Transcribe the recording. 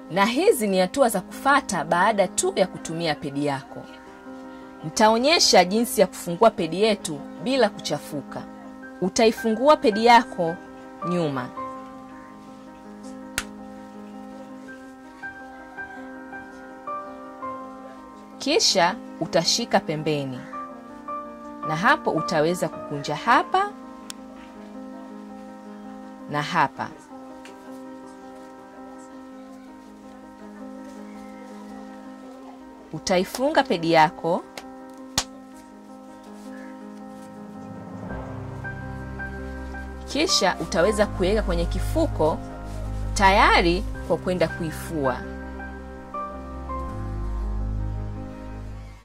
Na hizi ni hatua za kufata baada tu ya kutumia pedi yako. Nitaonyesha jinsi ya kufungua pedi yetu bila kuchafuka. Utaifungua pedi yako nyuma. Kisha utashika pembeni. Na hapo utaweza kukunja hapa na hapa. Utaifunga pedi yako kisha utaweza kuweka kwenye kifuko tayari kwa kwenda kuifua.